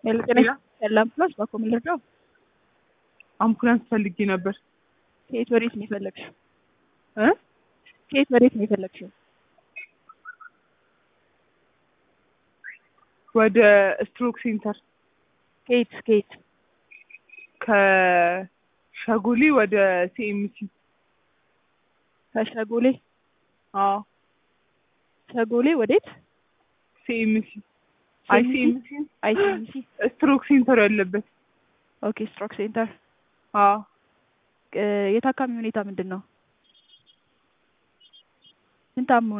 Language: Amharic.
ጤና ያለ አምቡላንስ ባኮ ምን ልርዳው? አምቡላንስ ፈልጌ ነበር። ከየት ወዴት ነው የፈለግሽው? እ ከየት ወዴት ነው የፈለግሽው? ወደ ስትሮክ ሴንተር ከየት ከየት? ከሸጎሌ ወደ ሲኤምሲ። ከሸጎሌ አዎ ሸጎሌ ወዴት? ሲኤምሲ። አይ ሲኤምሲ አይሲኤምሲ። ስትሮክ ሴንተር ያለበት። ኦኬ ስትሮክ ሴንተር። አዎ የታካሚ ሁኔታ ምንድን ነው? ምን ታሞ